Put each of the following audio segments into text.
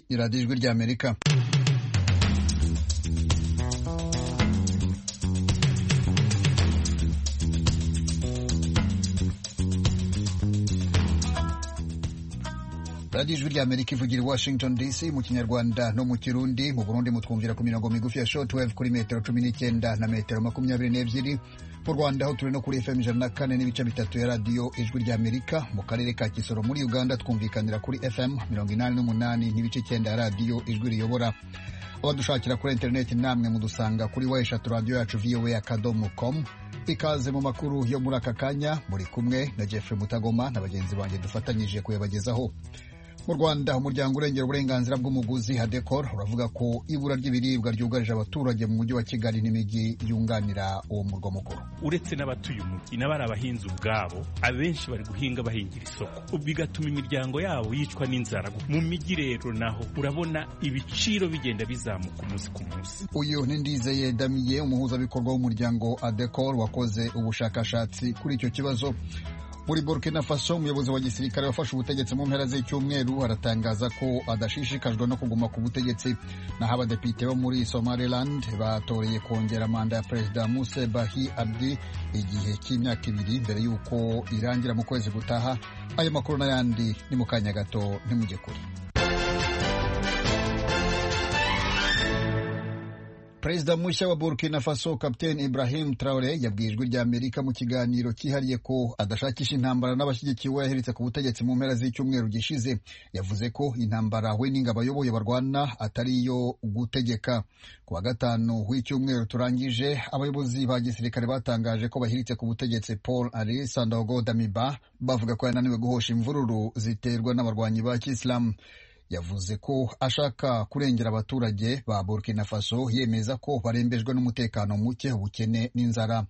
iradiyo ijwi ry'amerika radiyo ijwi ry'amerika ivugira i washington dc mu kinyarwanda no mu kirundi mu burundi mutwumvira ku mirongo migufi ya shortwave kuri metero cumi n'icyenda na metero makumyabiri n'ebyiri mu rwanda aho turi no kuri fm ijana na kane n'ibice bitatu ya radiyo ijwi ry'amerika mu karere ka kisoro muri uganda twumvikanira kuri fm mirongo inani n'umunani n'ibice icyenda ya radiyo ijwi riyobora abadushakira kuri interineti namwe mudusanga kuri wa eshatu radiyo yacu voa akadomo komu ikaze mu makuru yo muri aka kanya muri kumwe na jeffrey mutagoma na bagenzi banjye dufatanyije kuyabagezaho mu rwanda umuryango urengera uburenganzira bw'umuguzi hadekor uravuga ko ibura ry'ibiribwa ryugarije abaturage mu mujyi wa kigali n'imijyi yunganira uwo murwa mukuru uretse n'abatuye umujyi n'abari abahinzi ubwabo abenshi bari guhinga bahingira isoko bigatuma imiryango yabo yicwa n'inzara mu mijyi rero naho urabona ibiciro bigenda bizamuka umunsi ku munsi uyu ni ndizeye damiye umuhuzabikorwa w'umuryango adekor wakoze ubushakashatsi kuri icyo kibazo muri burkina faso umuyobozi wa gisirikare wafashe ubutegetsi mu mpera z'icyumweru aratangaza ko adashishikajwe no kuguma ku butegetsi naho abadepite bo muri somaliland batoreye kongera manda ya perezida muse bahi abdi igihe cy'imyaka ibiri mbere y'uko irangira mu kwezi gutaha ayo makuru n'ayandi ni mu kanya gato ntimujye kure perezida mushya wa burkina faso kapiteni ibrahim traore yabwiye ijwi rya amerika mu kiganiro cyihariye ko adashakisha intambara n'abashyigikiye uwo yaheretse ku butegetsi mu mpera z'icyumweru gishize yavuze ko intambara we n'ingabo ayoboye barwana atari iyo gutegeka ku wa gatanu w'icyumweru turangije abayobozi ba gisirikare batangaje ko bahiritse ku butegetsi paul ari sandago damiba bavuga ko yananiwe guhosha imvururu ziterwa n'abarwanyi ba kisilamu yavuze ko ashaka kurengera abaturage ba burkina faso yemeza ko barembejwe n'umutekano muke ubukene n'inzara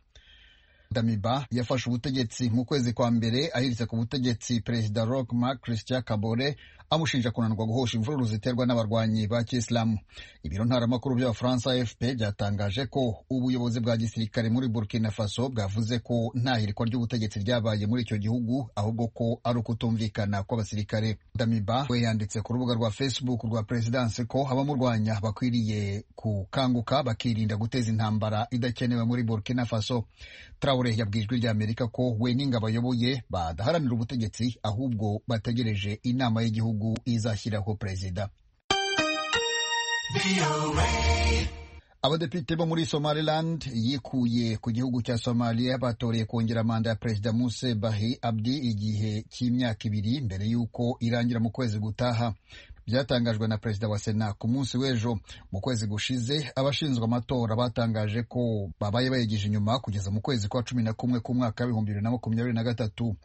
damiba yafashe ubutegetsi mu kwezi kwa mbere ahiritse ku butegetsi perezida roch marc christian kabore amushinja kunanirwa guhosha imvururu ziterwa n'abarwanyi ba kisilamu ibiro ntaramakuru by'abafaransa fp byatangaje ko ubuyobozi bwa gisirikare muri burkina faso bwavuze ko nta hirikwa ry'ubutegetsi ryabaye muri icyo gihugu ahubwo ko ari ukutumvikana kw'abasirikare damiba we yanditse ku rubuga rwa facebook rwa perezidansi ko abamurwanya bakwiriye gukanguka bakirinda guteza intambara idakenewe muri burkina faso traore yabwijwe ry'amerika ko we n'ingabo ayoboye badaharanira ubutegetsi ahubwo bategereje inama y'igihugu izashyiraho perezida abadepite bo muri somaliland yikuye ku gihugu cya somaliya batoreye kongera manda ya perezida muse bahi abdi igihe cy'imyaka ibiri mbere y'uko irangira mu kwezi gutaha byatangajwe na perezida wa sena ku munsi w'ejo mu kwezi gushize abashinzwe amatora batangaje ko babaye bayegeje inyuma kugeza mu kwezi kwa cumi na kumwe k'umwaka w'ibihumbi bibiri na makumyabiri na gatatu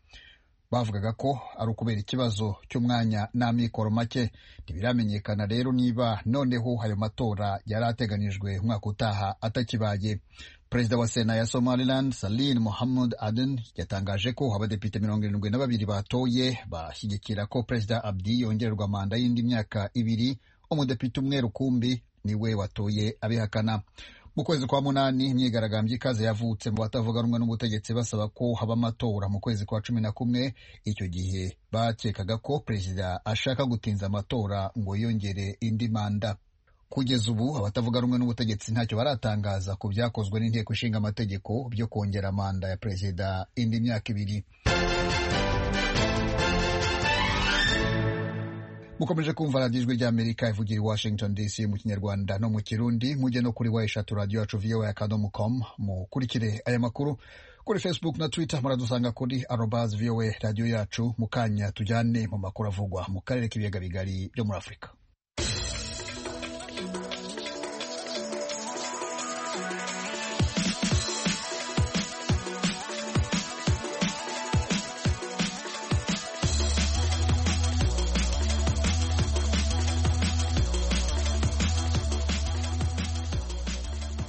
bavugaga ko ari ukubera ikibazo cy'umwanya n'amikoro make ntibiramenyekana rero niba noneho ayo matora yari ateganijwe umwaka utaha atakibaye perezida wa sena ya somaliland salin muhammad aden yatangaje ko abadepite mirongo irindwi na babiri batoye bashyigikira ko perezida abdi yongererwa manda y'indi myaka ibiri umudepite umwe rukumbi niwe watoye abihakana mu kwezi kwa munani imyigaragambyo ikaze yavutse mu batavuga rumwe n'ubutegetsi basaba ko haba amatora mu kwezi kwa cumi na kumwe icyo gihe bakekaga ko perezida ashaka gutinza amatora ngo yongere indi manda kugeza ubu abatavuga rumwe n'ubutegetsi ntacyo baratangaza ku byakozwe n'inteko ishinga amategeko byo kongera manda ya perezida indi myaka ibiri mukomeje kumva radiyo ijwi ry'amerika ivugira i washington dc mu kinyarwanda no mu kirundi mujye no kuri wa eshatu radiyo yacu voa akadomo com mukurikire aya makuru kuri facebook na twitter muradusanga kuri arobas voa radiyo yacu mu kanya tujyane mu makuru avugwa mu karere k'ibiyaga bigari byo muri afurika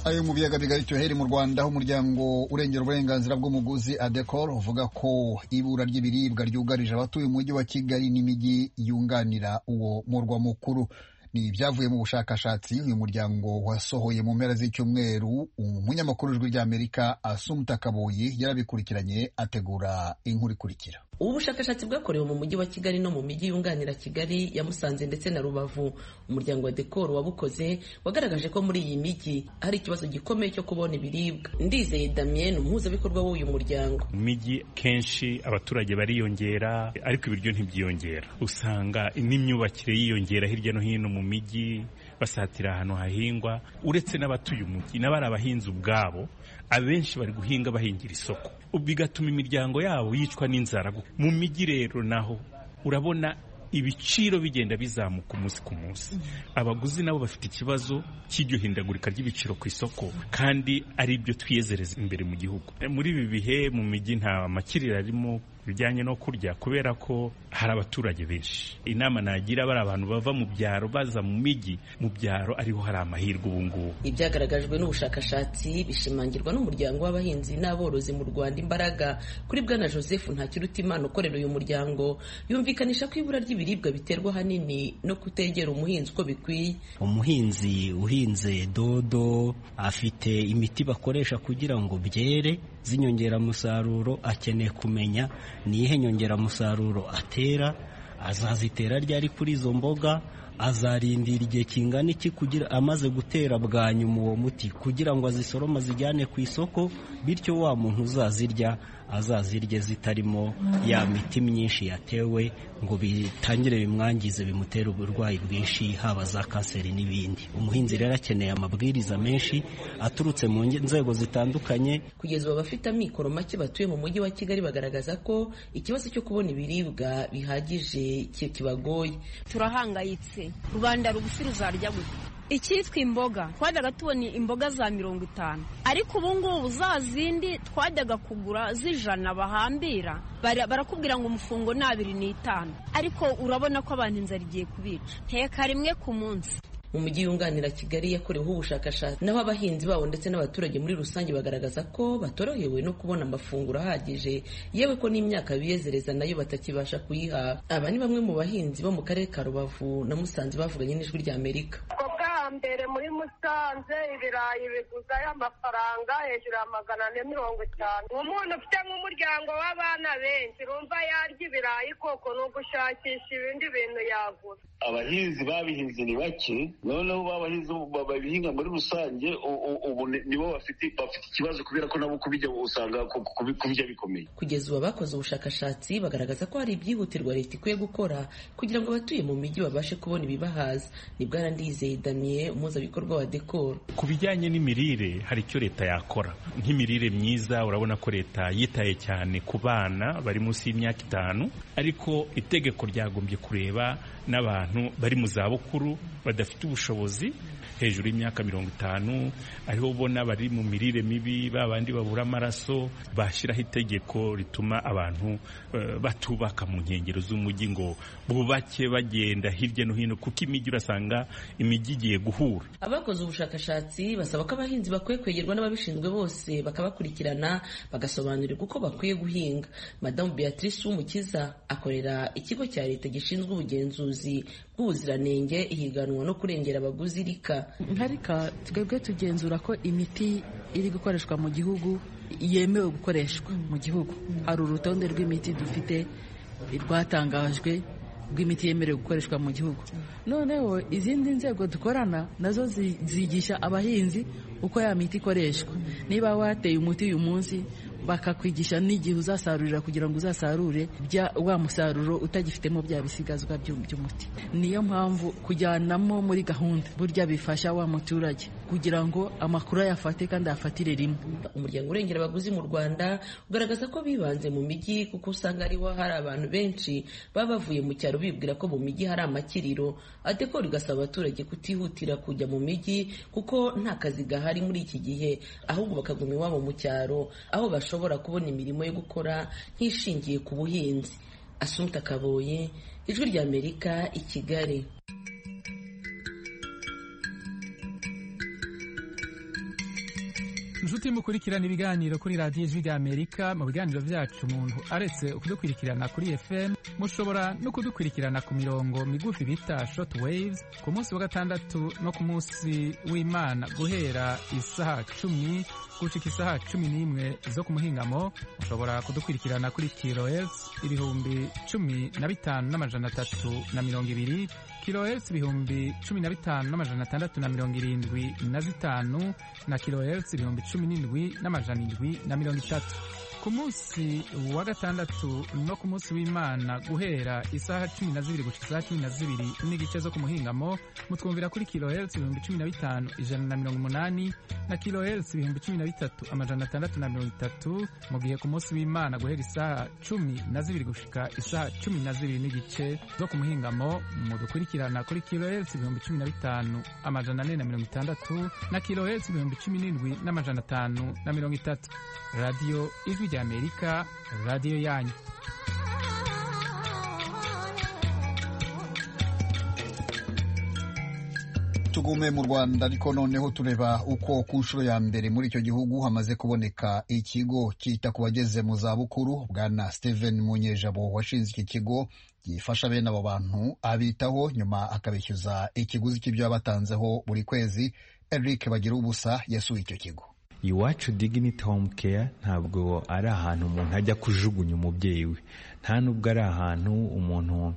ayo mu biyaga bigari cyoheri mu rwanda aho umuryango urengera uburenganzira bw'umuguzi adecor uvuga ko ibura ry'ibiribwa ryugarije abatuye umujyi wa kigali n'imijyi yunganira uwo murwa mukuru ni ibyavuye mu bushakashatsi uyu muryango wasohoye mu mpera z'icyumweru umunyamakuru w'ijwi ry'amerika asumta kaboyi yarabikurikiranye ategura inkuru ikurikira ubushakashatsi bwakorewe mu mujyi wa kigali no mu mijyi yunganira kigali ya musanze ndetse na rubavu umuryango wa dekoro wabukoze wagaragaje ko muri iyi mijyi hari ikibazo gikomeye cyo kubona ibiribwa ndizeye damien umuhuzabikorwa w'uyu muryango mu mijyi kenshi abaturage bariyongera ariko ibiryo ntibyiyongera usanga n'imyubakire yiyongera hirya no hino mu mijyi basatira ahantu hahingwa uretse n'abatuye umujyi n'abari abahinzi ubwabo abenshi bari guhinga bahingira isoko bigatuma imiryango yabo yicwa n'inzara mu mijyi rero naho urabona ibiciro bigenda bizamuka umunsi ku munsi abaguzi nabo bafite ikibazo cy'iryo hindagurika ry'ibiciro ku isoko kandi ari byo twiyezereza imbere mu gihugu muri ibi bihe mu mijyi nta makiriro arimo bijyanye no kurya kubera ko hari abaturage benshi inama nagira bari abantu bava mu byaro baza mu mijyi mu byaro ariho hari amahirwe ubu ngubu ibyagaragajwe n'ubushakashatsi bishimangirwa n'umuryango w'abahinzi n'aborozi mu rwanda imbaraga kuri bwana joseph ntakirutimana ukorera uyu muryango yumvikanisha ko ibura ry'ibiribwa biterwa ahanini no kutegera umuhinzi uko bikwiye umuhinzi uhinze dodo afite imiti bakoresha kugira ngo byere z'inyongeramusaruro akeneye kumenya niyihe nyongeramusaruro atera azazitera ryari kuri izo mboga azarindira igihe kingana iki kugira amaze gutera bwa nyuma uwo muti kugira ngo azisorome azijyane ku isoko bityo wa muntu uzazirya azazirye zitarimo ya miti myinshi yatewe ngo bitangire bimwangize bimutere uburwayi bwinshi haba za kanseri n'ibindi umuhinzi rero akeneye amabwiriza menshi aturutse mu nzego zitandukanye kugeza ubu abafite amikoro make batuye mu mujyi wa kigali bagaragaza ko ikibazo cyo kubona ibiribwa bihagije kibagoye turahangayitse rubanda rugufi ruzarya gute icyitwa imboga twajyaga tubona imboga za mirongo itanu ariko ubu ngubu za zindi twajyaga kugura z'ijana bahambira barakubwira ngo umufungo ni abiri n'itanu ariko urabona ko abantu inzara igiye kubica nteka rimwe ku munsi mu mujyi yunganira kigali yakoreweho ubushakashatsi naho abahinzi babo ndetse n'abaturage muri rusange bagaragaza ko batorohewe no kubona amafunguro ahagije yewe ko n'imyaka biyezereza nayo batakibasha kuyiha aba ni bamwe mu bahinzi bo mu karere ka rubavu na musanze bavuganye n'ijwi rya amerika mbere muri musanze ibirayi biguzayo amafaranga hejuru ya magana ane mirongo itanu umuntu ufite nk'umuryango w'abana benshi rumva yarya ibirayi koko ni ugushakisha ibindi bintu yagura abahinzi babihinze ni bake noneho babahinzi babihinga muri rusange ubu nibo bafite ikibazo kubera ko nabo kubijya usanga kubijya bikomeye kugeza ubu abakoze ubushakashatsi bagaragaza ko hari ibyihutirwa leta ikwiye gukora kugira ngo abatuye mu mijyi babashe kubona ibibahaza ni bwarandizeye damiye umuhuzabikorwa wa dekoro ku bijyanye n'imirire hari icyo leta yakora nk'imirire myiza urabona ko leta yitaye cyane ku bana bari munsi y'imyaka itanu ariko itegeko ryagombye kureba n'abantu bari mu zabukuru badafite ubushobozi hejuru y'imyaka mirongo itanu ariho ubona bari mu mirire mibi ba bandi babura amaraso bashyiraho itegeko rituma abantu batubaka mu nkengero z'umujyi ngo bubake bagenda hirya no hino kuko imijyi urasanga imijyi igiye guhura abakoze ubushakashatsi basaba ko abahinzi bakwiye kwegerwa n'ababishinzwe bose bakabakurikirana bagasobanurirwa uko bakwiye guhinga madamu beatrice w'umukiza akorera ikigo cya leta gishinzwe ubugenzuzi bw'ubuziranenge ihiganwa no kurengera abaguzi rika nka rika twebwe tugenzura ko imiti iri gukoreshwa mu gihugu yemewe gukoreshwa mu gihugu hari urutonde rw'imiti dufite rwatangajwe rw'imiti yemerewe gukoreshwa mu gihugu noneho izindi nzego dukorana nazo zigisha abahinzi uko ya miti ikoreshwa niba wateye umuti uyu munsi bakakwigisha n'igihe uzasarurira kugira ngo uzasarure wa musaruro utagifitemo bya bisigazwa by'umuti niyo mpamvu kujyanamo muri gahunda burya bifasha wa muturage kugira ngo amakuru ayafate kandi ayafatire rimwe umuryango urengera abaguzi mu rwanda ugaragaza ko bibanze mu mijyi kuko usanga ariho hari abantu benshi baba bavuye mu cyaro bibwira ko mu mijyi hari amakiriro adekora igasaba abaturage kutihutira kujya mu mijyi kuko nta kazi gahari muri iki gihe ahubwo bakaguma iwabo mu cyaro aho bashobora bashobora kubona imirimo yo gukora nk'ishingiye ku buhinzi asumta kaboye ijwi ry'amerika i kigali inshuti mukurikirana ibiganiro kuri radiyo ijwi ry'amerika mu biganiro byacu umuntu aretse kudukurikirana kuri fm mushobora no kudukurikirana ku mirongo migufi bita shoti waves ku munsi wa gatandatu no ku munsi w'imana guhera isaha cumi gucika isaha cumi n'imwe zo ku muhingamo ushobora kudukurikirana kuri kilohertz ibihumbi cumi na bitanu n'amajana atatu na mirongo ibiri kilohertz ibihumbi cumi na bitanu n'amajana atandatu na mirongo irindwi na zitanu na kilohertz ibihumbi cumi n'indwi n'amajana indwi na mirongo itatu ku munsi wa gatandatu no ku munsi w'imana guhera isaha cumi na zibiri guca isaha cumi na zibiri n'igice zo ku muhingamo mutwumvira kuri kilohertz ibihumbi cumi na bitanu ijana na mirongo umunani na kilohertz ibihumbi cumi na bitatu amajana atandatu na mirongo itatu mu gihe ku munsi w'imana guhera isaha cumi na zibiri gushika isaha cumi na zibiri n'igice zo ku muhingamo mudukurikirana kuri kilohertz ibihumbi cumi na bitanu amajana ane na mirongo itandatu na kilohertz ibihumbi cumi n'indwi n'amajana atanu na mirongo itatu radiyo ijwi ry'amerika radiyo yanyu tugume mu rwanda ariko noneho tureba uko ku nshuro ya mbere muri icyo gihugu hamaze kuboneka ikigo cyita ku bageze mu zabukuru bwana steven munyejabo washinze iki kigo gifasha bene abo bantu abitaho nyuma akabishyuza ikiguzi cy'ibyo batanzeho buri kwezi eric bagira ubusa yasuye icyo kigo iwacu diginiti home care ntabwo ari ahantu umuntu ajya kujugunya umubyeyi we nta nubwo ari ahantu umuntu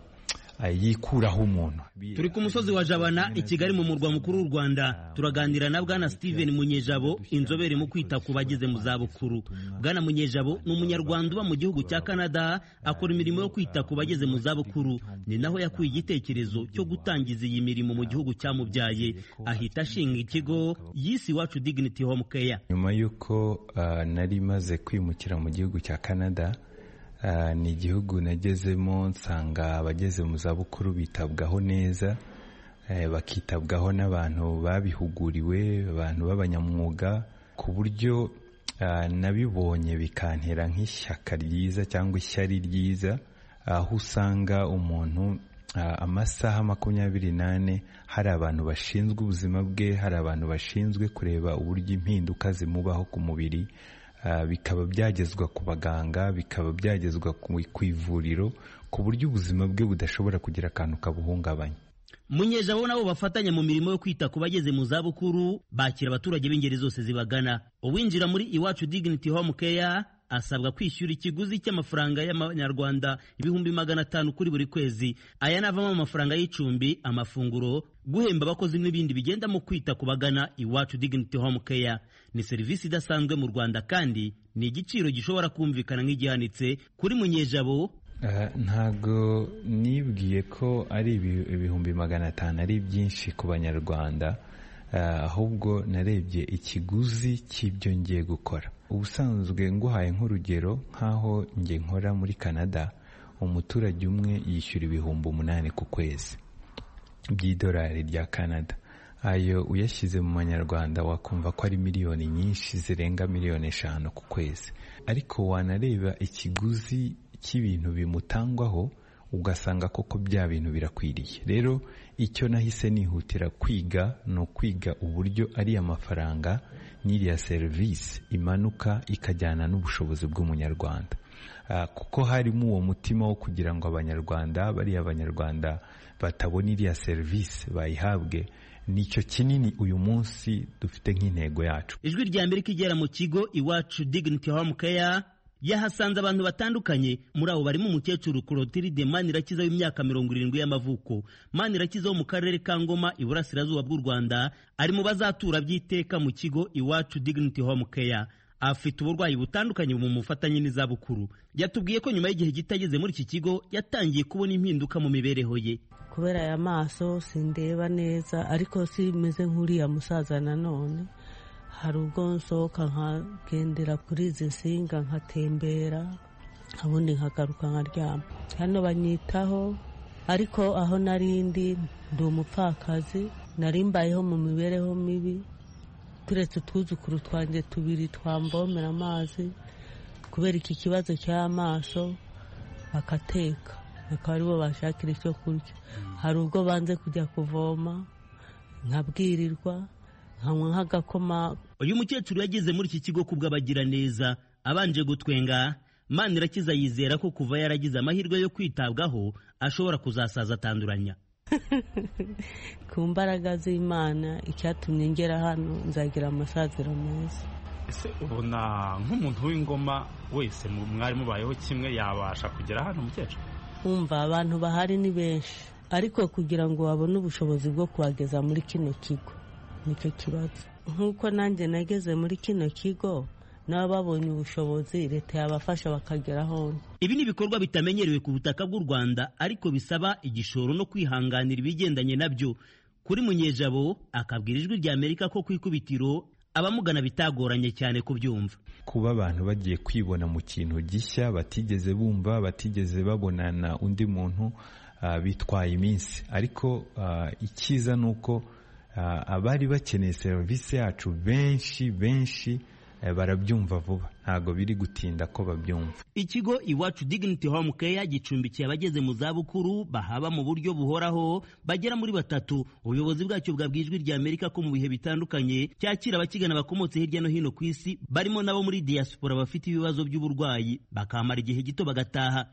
yikuraho umuntu turi ku musozi wa jabana i kigali mu murwa mukuru w'u rwanda turaganira na bwana steven munyejabo inzobere mu kwita ku bageze mu zabukuru bwana munyejabo ni umunyarwanda uba mu gihugu cya canada akora imirimo yo kwita ku bageze mu zabukuru ni naho yakuye igitekerezo cyo gutangiza iyi mirimo mu gihugu cyamubyaye ahita ashinga ikigo yise iwacu diginiti home care nyuma y'uko nari maze kwimukira mu gihugu cya canada ni igihugu nagezemo nsanga abageze mu zabukuru bitabwaho neza bakitabwaho n'abantu babihuguriwe abantu b'abanyamwuga ku buryo nabibonye bikantera nk'ishyaka ryiza cyangwa ishyari ryiza aho usanga umuntu amasaha makumyabiri n'ane hari abantu bashinzwe ubuzima bwe hari abantu bashinzwe kureba uburyo impinduka zimubaho ku mubiri bikaba byagezwa ku baganga bikaba byagezwa ku ivuriro ku buryo ubuzima bwe budashobora kugira akantu kabuhungabanya munyejabo nabo bafatanya mu mirimo yo kwita ku bageze mu zabukuru bakira abaturage b'ingeri zose zibagana uwinjira muri iwacu diginiti home care asabwa kwishyura ikiguzi cy'amafaranga y'amanyarwanda ibihumbi magana atanu kuri buri kwezi aya navamo amafaranga y'icumbi amafunguro guhemba abakozi n'ibindi bigenda mu kwita ku bagana iwacu diginiti home care ni serivisi idasanzwe mu rwanda kandi ni igiciro gishobora kumvikana nk'igihanitse kuri munyejabo ntabwo nibwiye ko ari ibihumbi magana atanu ari byinshi ku banyarwanda ahubwo narebye ikiguzi cy'ibyo ngiye gukora ubusanzwe nguhaye nk'urugero nk'aho nge nkora muri canada umuturage umwe yishyura ibihumbi umunani ku kwezi by'idolari rya canada ayo uyashyize mu manyarwanda wakumva ko ari miliyoni nyinshi zirenga miliyoni eshanu ku kwezi ariko wanareba ikiguzi cy'ibintu bimutangwaho ugasanga koko bya bintu birakwiriye rero icyo nahise nihutira kwiga ni ukwiga uburyo ariya mafaranga n'iriya serivisi imanuka ikajyana n'ubushobozi bw'umunyarwanda kuko harimo uwo mutima wo kugira ngo abanyarwanda bariya abanyarwanda batabona iriya serivisi bayihabwe nicyo kinini uyu munsi dufite nk'intego yacu ijwi rya amerika igera mu kigo iwacu diginiti home care yahasanze abantu batandukanye muri abo barimo umukecuru Clotilde Manirakiza w'imyaka mirongo irindwi y'amavuko Manirakiza wo mu karere ka Ngoma iburasirazuba bw'u Rwanda ari mu bazatura by'iteka mu kigo Iwacu Dignity Home Care afite uburwayi butandukanye bumufatanye n'izabukuru yatubwiye ko nyuma y'igihe gitageze muri iki kigo yatangiye kubona impinduka mu mibereho ye kubera aya maso sindeba neza ariko simeze nk'uriya musaza nanone hari ubwo nsohoka nkagendera kuri izi nsinga nkatembera ubundi nkagaruka nkaryama hano banyitaho ariko aho narindi ndi umupfakazi nari mbayeho mu mibereho mibi turetse utwuzukuru twanjye tubiri twambomera amazi kubera iki kibazo cy'amaso bakateka bakaba aribo bashakira icyo kurya hari ubwo banze kujya kuvoma nkabwirirwa nkanywa nk'agakoma uyu mukecuru yageze muri iki kigo kubw'abagiraneza abanje gutwenga manirakiza yizera ko kuva yaragize amahirwe yo kwitabwaho ashobora kuzasaza atanduranya ku mbaraga z'imana icyatumye ngera hano nzagira amasaziro meza ese ubona nk'umuntu w'ingoma wese mwari mubayeho kimwe yabasha kugera hano mukecuru wumva abantu bahari ni benshi ariko kugira ngo babone ubushobozi bwo kuhageza muri kino kigo nicyo kibazo nk'uko nanjye nageze muri kino kigo nabo babonye ubushobozi leta yabafasha bakagera hona ibi ni ibikorwa bitamenyerewe ku butaka bw'u rwanda ariko bisaba igishoro no kwihanganira ibigendanye nabyo kuri munyejabo akabwira ijwi rya amerika ko ku ikubitiro abamugana bitagoranye cyane kubyumva kuba abantu bagiye kwibona mu kintu gishya batigeze bumva batigeze babonana undi muntu ah, bitwaye iminsi ariko ah, icyiza ni uko ah, abari bakeneye serivisi yacu benshi benshi eh, barabyumva vuba ntabwo biri gutinda ko babyumva ikigo iwacu dignity home care gicumbikiye abageze mu zabukuru bahaba mu buryo buhoraho bagera muri batatu ubuyobozi bwacyo bwabwiye ijwi rya amerika ko mu bihe bitandukanye cyakira abakigana bakomotse hirya no hino ku isi barimo nabo muri diaspora bafite ibibazo by'uburwayi bakamara igihe gito bagataha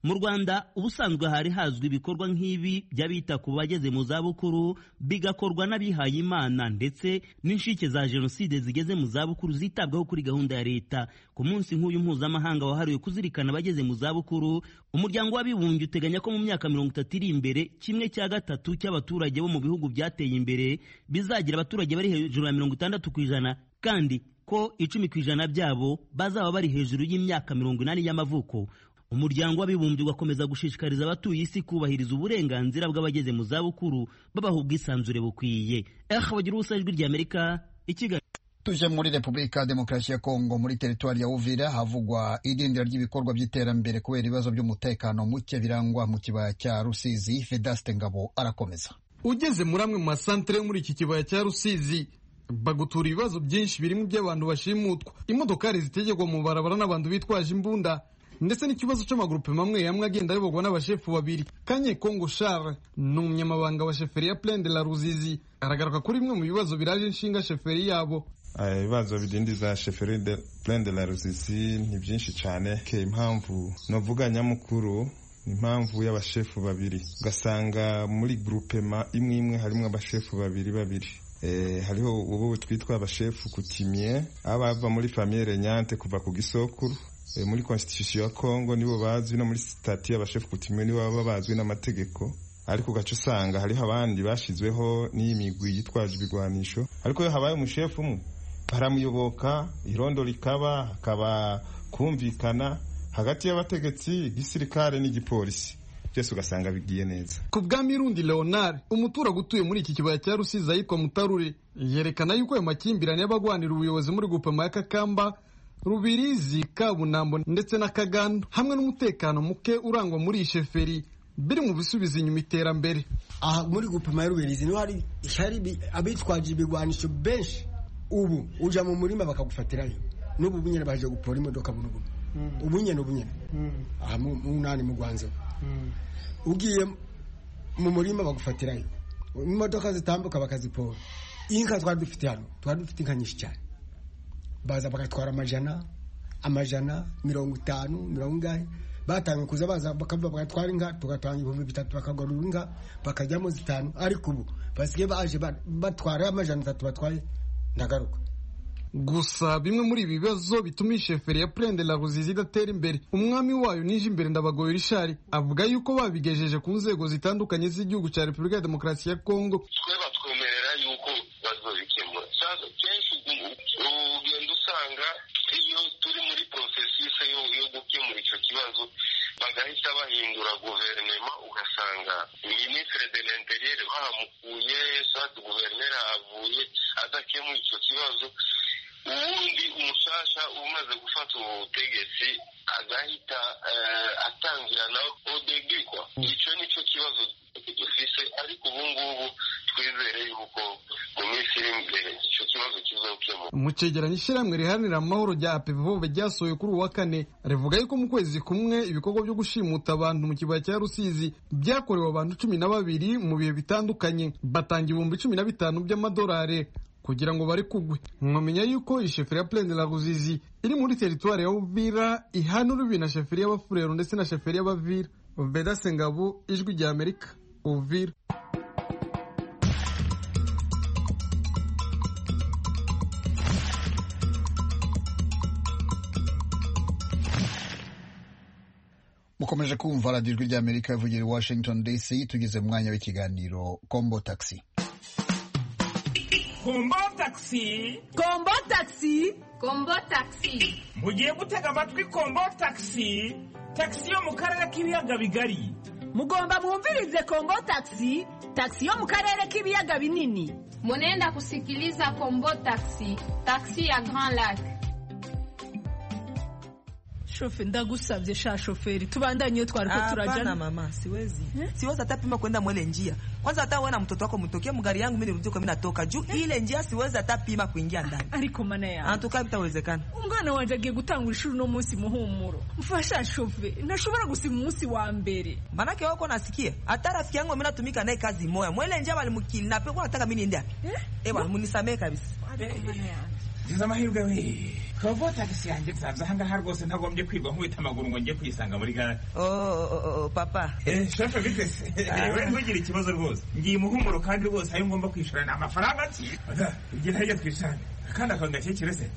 mu rwanda ubusanzwe hari hazwi ibikorwa nk'ibi by'abita ku bageze mu zabukuru bigakorwa n'abihaye imana ndetse n'inshike za jenoside zigeze mu zabukuru zitabwaho kuri gahunda ya leta ku munsi nk'uyu mpuzamahanga wahariwe kuzirikana abageze mu zabukuru umuryango w'abibumbye uteganya ko mu myaka mirongo itatu iri imbere kimwe cya gatatu cy'abaturage bo mu bihugu byateye imbere bizagira abaturage bari hejuru ya mirongo itandatu ku ijana kandi ko icumi ku ijana byabo bazaba bari hejuru y'imyaka mirongo inani y'amavuko umuryango w'abibumbye ugakomeza gushishikariza abatuye isi kubahiriza uburenganzira bw'abageze mu zabukuru babaha ubwisanzure bukwiye ehe bagira ubusa ijwi ry'amerika i kigali tuje muri repubulika ya demokarasi ya kongo muri teritwari ya uvira havugwa idindira ry'ibikorwa by'iterambere kubera ibibazo by'umutekano muke birangwa mu kibaya cya rusizi vedaste ngabo arakomeza ugeze muri amwe mu masantere yo muri iki kibaya cya rusizi bagutura ibibazo byinshi birimo iby'abantu bashimutwa imodokari zitegerwa mu barabara n'abantu bitwaje imbunda ndetse n'ikibazo cy'amagurupe mamwe yamwe agenda ayoborwa n'abashefu babiri kanye kongo share ni umunyamabanga wa sheferi ya plaine de la ruzizi aragaruka kuri bimwe mu bibazo biraje inshinga sheferi yabo ibibazo bidindiza sheferi de plaine de la ruzizi ni byinshi cyane ke impamvu novuga nyamukuru ni impamvu y'abashefu babiri ugasanga muri grupema imwe imwe harimo abashefu babiri babiri hariho ubu twitwa abashefu kutimye abava muri famiye renyante kuva ku gisokuru E, muri constitution ya Congo nibo bazwi no muri stati y'abashefu kutimwe nibo baba bazwi n'amategeko ariko ugaca usanga hariho abandi bashizweho n'imigwi yitwaje ibigwanisho ariko iyo habaye umushefu umwe baramuyoboka irondo rikaba hakaba kumvikana hagati y'abategetsi gisirikare n'igipolisi byose ugasanga bigiye neza ku bwami rundi leonard umuturage utuye muri iki kibaya cya rusizi ahitwa mutarure yerekana yuko ayo makimbirane y'abagwanira ubuyobozi muri gupema ya kakamba rubirizi kabunambo ndetse na kagando hamwe n'umutekano muke urangwa muri iyi sheferi biri mu bisubiza inyuma iterambere aha muri gupima ya rubirizi niho hari abitwaje ibigwanisho benshi ubu uja mu murima bakagufatirayo n'ubu bunyene baje gupora imodoka bunubu ubu nyene ubu nyene aha mu nani mu gwanzo ugiye mu murima bagufatirayo imodoka zitambuka bakazipora inka twari dufite hano twari dufite inka nyinshi cyane baza bagatwara amajana amajana mirongo itanu mirongo ingahe batanga kuza baza bakavuga bagatwara inka tugatanga ibihumbi bitatu bakagarura inka bakajyamo zitanu ariko ubu basigaye baje batwara amajana atatu batwaye ndagaruka gusa bimwe muri ibi bibazo bituma iyi sheferi ya purende la ruzizi idatera imbere umwami wayo nije imbere ndabagoye rishari avuga yuko babigejeje ku nzego zitandukanye z'igihugu cya repubulika ya demokarasi ya kongo bahita bahindura guverinoma ugasanga minisitiri de l'interieur bahamukuye sati guverineri ahavuye adakemuye icyo kibazo ubundi umushasha umaze gufata ubutegetsi agahita atangira nawe odegekwa icyo ni cyo kibazo dufise ariko ubu ngubu twizere yuko mu minsi iri imbere icyo kibazo kizokemuka mu cegeranyo ishyirahamwe riharanira amahoro rya apevobe ryasohoye kuri uwa kane rivuga yuko mu kwezi kumwe ibikorwa byo gushimuta abantu mu kibaya cya rusizi byakorewe abantu cumi na babiri mu bihe bitandukanye batanga ibihumbi cumi na bitanu by'amadolari kugira ngo bari kugwe mwamenya yuko iyi sheferi ya plende la ruzizi iri muri teritwari ya uvira ihanura ibi na sheferi y'abafurero ndetse na sheferi y'abavira bedase ngabo ijwi rya amerika uvira mukomeje kumva radiyo ijwi ry'amerika ivugira i washington dc tugeze mu mwanya w'ikiganiro kombo taxi kombo taxi kombo taxi kombo taxi mugiye gutega amatwi kombo taxi taxi yo mu karere k'ibiyaga bigari mugomba mwumvirize kombo taxi taxi yo mu karere k'ibiyaga binini munenda kusikiliza kombo taxi taxi ya grand lac shofe ndagusabye sha shoferi tubandanye twari ko turajana mama siwezi hmm? siwezi hata pima kwenda mwele njia kwanza hata wewe na mtoto wako mtokee mgari yangu mimi nirudi kwa mimi natoka juu ile njia siwezi hata pima kuingia ndani ariko mana ya antuka bitawezekana umwana wanje agiye gutangura ishuri no munsi muhumuro mfasha shofe nashobora gusima umunsi wa mbere manake wako nasikia hata rafiki yangu mimi natumika naye kazi moya mwele njia bali mkilina pe kwa nataka mimi niende wapi eh, eh bwana munisamee kabisa nziza amahirwe we robo tagisi yanjye nsanze ahangaha rwose ntagombye kwigwa nkubita amaguru ngo njye kuyisanga muri gare papa shefe bitese we ntugire ikibazo rwose ngiye umuhumuro kandi rwose ayo ngomba kwishyura ni amafaranga ki ibyo ntajya twishane akandi akantu gakekire se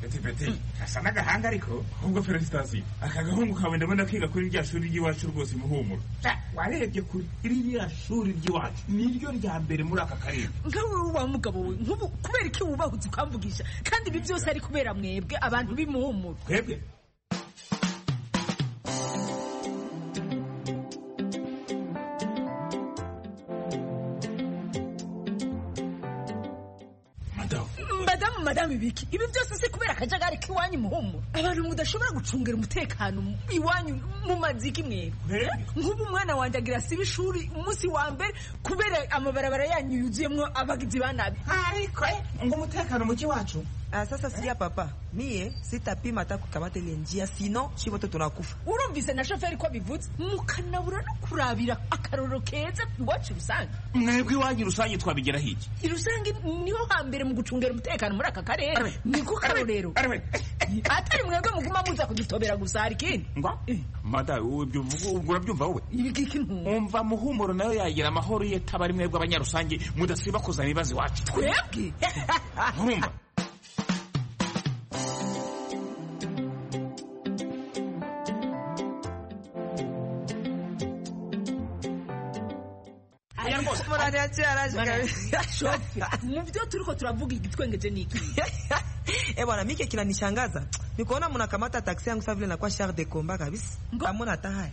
petipeti asa n'agahanga ariko ahubwo feresitasiyo aka gahungu kawe ndabona kwiga kuri rya shuri ry'iwacu rwose muhumuro warebye kuri ririya shuri ry'iwacu niryo rya mbere muri aka karere nkawe wa mugabo we nk'ubu kubera iki wubahutse ukamvugisha kandi ibi byose ari kubera mwebwe abantu b'imuhumuro twebwe madamu biki ibi byose si kubera akajagari k'iwanyu muhumuro abantu mudashobora gucungira umutekano iwanyu mu maziki mwebwe nk'ubu umwana wanjye agira siba ishuri umunsi wa mbere kubera amabarabara yanyu yuzuyemo abagizi ba nabi ariko ngo umutekano muki wacu Uh, sasa sikia papa mie sitapima hata kukamata ile njia sino chiboto tunakufa urumvise na shoferi ko bivutse mukanabura no kurabira akaroro keza iwacu rusange mwebwe iwanyu rusange twabigera hiki irusange niho hambere mu gucungera umutekano muri aka karere niko karorero atari mwebwe muguma muza kudutobera gusa hari ikindi ngo mada urabyumva wowe umva muhumuro nayo yagira amahoro ye taba ari mwebwe abanyarusange mudasiba kuzana ibibazo iwacu twebwe urumva muvyo turiko turavuga igitwengeje niki eh bwana mike kinanishangaza nikuona mnakamata taksi yangu saa vile nakuwa char de combat kabisa amona hata haya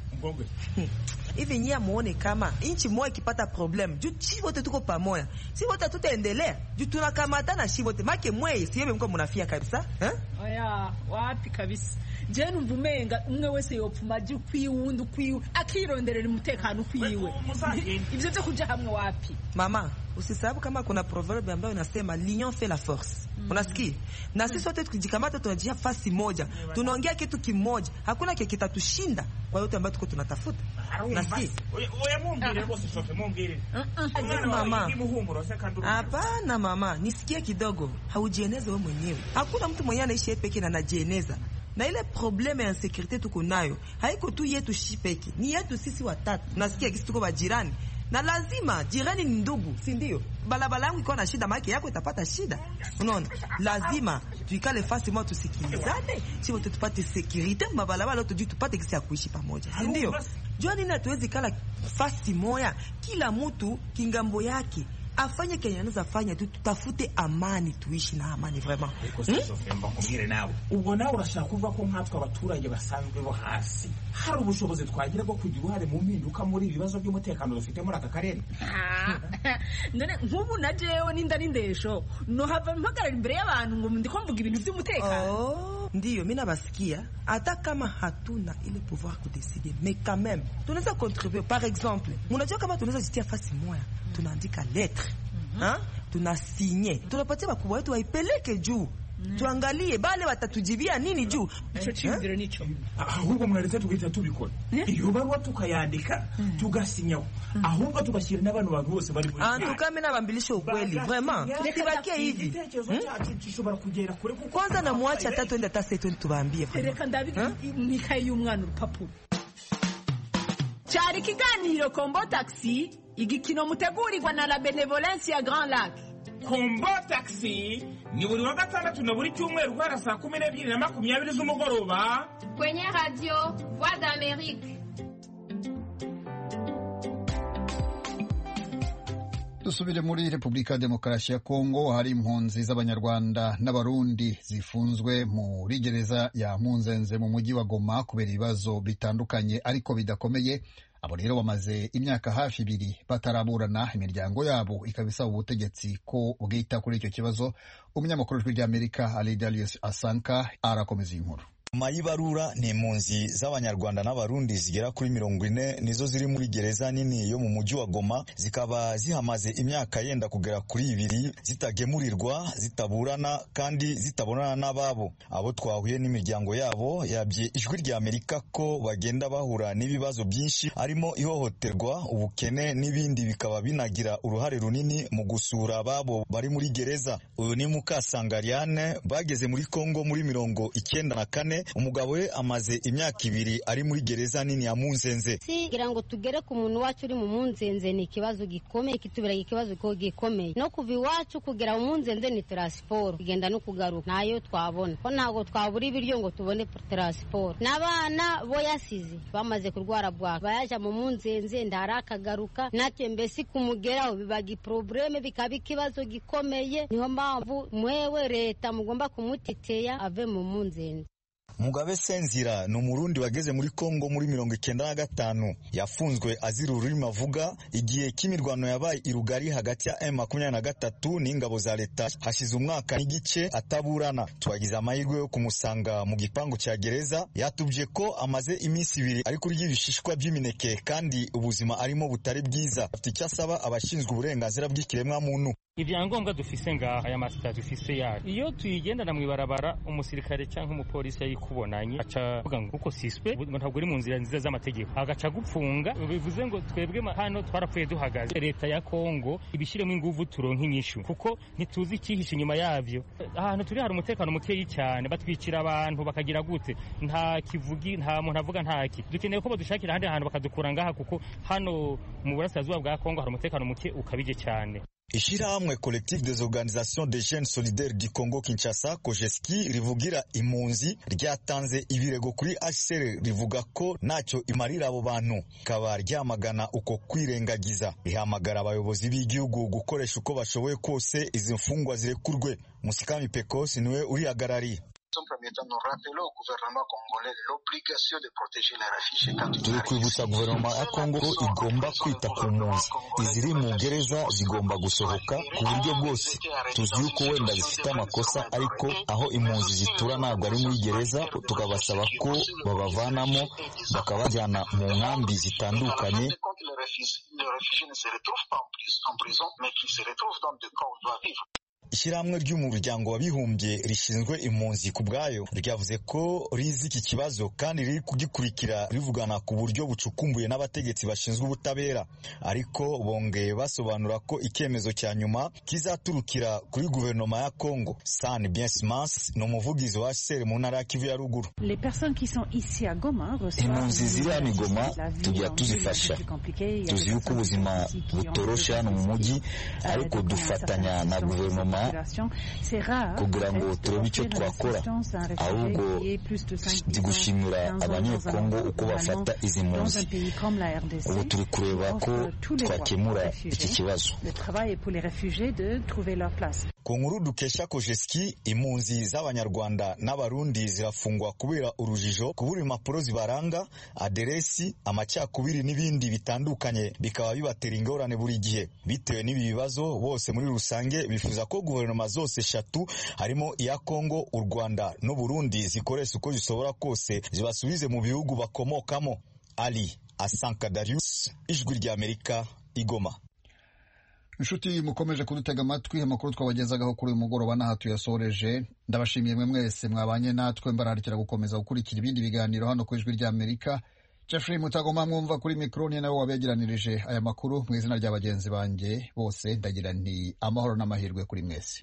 hivi nyie amuone kama nchi moja ikipata problem juu chi wote tuko pamoja si wote tutaendelea juu tunakamatana shi wote make mweye siyebe mko mnafia kabisa eh? oya wapi kabisa je numva umenga umwe wese yopfuma jya ukwiwe uwundi ukwiwe akironderera umutekano ukwiwe ibyo byo kuja hamwe wapi mama usisababu kama kuna proverbe ambayo inasema l'union fait la force mm. unasikia na sisi wote tukijikamata tunajia fasi moja tunaongea kitu kimoja hakuna kile kitatushinda kwa yote ambayo tuko tunatafuta hapana mama nisikie kidogo haujieneze we mwenyewe hakuna mtu mwenyewe anaishi ye peke na anajieneza na ile probleme ya insekurite tuko nayo haiko tu yetu shi peke ni yetu sisi watatu nasikia kisi tuko bajirani na lazima jirani ni ndugu, si ndio? Barabara yangu ikiwa na shida, maake yako itapata shida. Unaona, lazima tuikale fasi moja, tusikilizane chivo, tupate sekirite mabarabara, tujui tupate kisi ya kuishi pamoja, si ndio? Jua nini, hatuwezi kala fasi moya, kila mtu kingambo yake afanye kenye anaweza fanya tu, tutafute amani, tuishi na amani vraiment. mbakubwire nawe ubwo nawe urashaka kuvuga ko nkatwe abaturage basanzwe bo hasi hari ubushobozi twagira bwo kugira uruhare mu mpinduka muri ibi bibazo by'umutekano dufite muri aka karere none nk'ubu na jewe ninda n'indesho nohava mpagarara imbere y'abantu ngo ndiko mvuga ibintu by'umutekano ndiyo mi nabasikia hata kama hatuna ile pouvoir kudeside mais quand même tunaweza contribue par exemple munajua kama tunaweza jitia fasi moya tunaandika lettre mm -hmm. tunasinye tunapatia bakubwa wetu waipeleke juu Mm. tuangalie bale watatujibia nini juu ico ciziro nico ahubwo mwaretse tugahita tubikora iyo baruwa tukayandika tugasinyaho ahubwo tugashyira n'abantu bantu bose bari antukame nabambilisha ukweli vraiment sibakie hivi kwanza namwacha hata twende hata setweni tubaambie reka ndabi mwikaye y'umwana urupapuro cyari ikiganiro kombo taxi igikino mutegurirwa na la benevolence ya grand lac kombo taxi ni buri wa gatandatu na buri cyumweru guhera saa kumi n'ebyiri na makumyabiri z'umugoroba Kwenye radio Voix d'Amérique. dusubire muri repubulika ya demokarasi ya kongo hari impunzi z'abanyarwanda n'abarundi zifunzwe muri gereza ya munzenze mu mujyi wa goma kubera ibibazo bitandukanye ariko bidakomeye abo rero bamaze imyaka hafi ibiri bataraburana imiryango yabo ikaba isaba ubutegetsi ko bwita kuri icyo kibazo umunyamakuru w'ijwi ry'amerika aridarius asanka arakomeza iyi nkuru nyuma y'ibarura ni impunzi z'abanyarwanda n'abarundi zigera kuri mirongo ine nizo ziri muri gereza nini yo mu mujyi wa goma zikaba zihamaze imyaka yenda kugera kuri ibiri zitagemurirwa zitaburana kandi zitabonana n'ababo abo twahuye n'imiryango yabo yabye ijwi rya amerika ko bagenda bahura n'ibibazo byinshi harimo ihohoterwa ubukene n'ibindi bikaba binagira uruhare runini mu gusura ababo bari muri gereza uyu ni mukasangariane bageze muri kongo muri mirongo icyenda na kane umugabo we amaze imyaka ibiri ari muri gereza nini ya munzenze kugira ngo tugere ku muntu wacu uri mu munzenze ni ikibazo gikomeye kitubera ikibazo ko gikomeye no kuva iwacu kugera mu munzenze ni taransiporo kugenda no kugaruka nayo twabona ko ntabwo twabura ibiryo ngo tubone taransiporo n'abana bo yasize bamaze kurwara bwaka bayaja mu munzenze ndara akagaruka natwe mbese kumugeraho bibaga iprobleme bikaba ikibazo gikomeye niyo mpamvu mwewe leta mugomba kumutiteya ave mu munzenze mugabe senzira ni umurundi wageze muri kongo muri mirongo icyenda na gatanu yafunzwe azira ururimi avuga igihe cy'imirwano yabaye i rugari hagati ya m makumyabiri na gatatu n'ingabo za leta hashize umwaka n'igice ataburana twagize amahirwe yo kumusanga mu gipangu cya gereza yatubye ko amaze iminsi ibiri ari kurya ibishishwa by'imineke kandi ubuzima arimo butari bwiza afite icyo asaba abashinzwe uburenganzira bw'ikiremwamuntu ibyangombwa dufise ngaha aya masita dufise yayo iyo tuyigendana mw'ibarabara umusirikare cyangwa umupolisi yayikubonanye aca avuga ngo uko siswe ntabwo uri mu nzira nziza z'amategeko agaca agupfunga bivuze ngo twebwe ma- hano twarapfuye duhagaze leta ya kongo ibishyiremo ingufu turonke inyishu kuko ntituzi icyihishe inyuma yabyo ahantu turi hari umutekano mukeyi cyane batwicira abantu bakagira gute nta kivugi nta muntu avuga ntaki dukeneye ko badushakira ahandi hantu bakadukura ngaha kuko hano mu burasirazuba bwa kongo hari umutekano muke ukabije cyane Ishirahamwe Collectif des Organisations des Jeunes Solidaires du Congo Kinshasa Kojeski rivugira impunzi ryatanze ibirego kuri HCR rivuga ko ntacyo imarira abo bantu rikaba ryamagana uko kwirengagiza rihamagara abayobozi b'igihugu gukoresha uko bashoboye kose izi mfungwa zirekurwe Musikami Pecos niwe urihagarariye un premier temps, nous rappelons au gouvernement congolais l'obligation de protéger les réfugiés quand ils turi kwibutsa guverinoma ya kongo ko igomba kwita ku mpunzi iziri mu gereza zigomba gusohoka ku buryo bwose tuzi yuko wenda zifite amakosa ariko aho impunzi zitura ntabwo ari muri gereza tukabasaba ko babavanamo bakabajyana mu nkambi zitandukanye Quand les réfugiés, les réfugiés ne se retrouvent pas en prison, en prison, mais qu'ils se retrouvent dans des camps où ils doivent vivre. ishyirahamwe ry'umuryango w'abibumbye rishinzwe impunzi ku bwayo ryavuze ko rizi iki kibazo kandi riri kugikurikira rivugana ku buryo bucukumbuye n'abategetsi bashinzwe ubutabera ariko bongeye basobanura ko icyemezo cya nyuma kizaturukira kuri guverinoma ya kongo san biensimas ni umuvugizi wa hcr mu ntara ya kivu ya ruguru Les personnes qui sont ici à Goma impunzi ziri hano i goma tujya tuzifasha tuzi yuko ubuzima butoroshe hano mu mujyi ariko dufatanya na guverinoma kugira ngo turebe icyo twakora ahubwo ndi gushimira abanyekongo uko bafata izi mpunzi ubu turi kureba ko twakemura iki kibazo le travail est pour les réfugiés de trouver leur place. ku nkuru dukesha kojeski impunzi z'abanyarwanda n'abarundi zirafungwa kubera urujijo kubura impapuro zibaranga aderesi amacakubiri n'ibindi bitandukanye bikaba bibatera ingorane buri gihe bitewe n'ibi bibazo bose muri rusange bifuza ko guverinoma zose eshatu harimo iya kongo u rwanda n'u burundi zikoresha uko zishobora kose zibasubize mu bihugu bakomokamo ali asanka darius ijwi ry'amerika igoma inshuti mukomeje kudutega amatwi amakuru twabagezagaho kuri uyu mugoroba n'aha tuyasoreje ndabashimiye mwe mwese mwabanye natwe mbararikira gukomeza gukurikira ibindi biganiro hano ku ijwi ry'amerika jeffrey mutagoma mwumva kuri mikoroni nawe wabegeranirije aya makuru mu izina rya bagenzi banjye bose ndagira nti amahoro n'amahirwe kuri mwese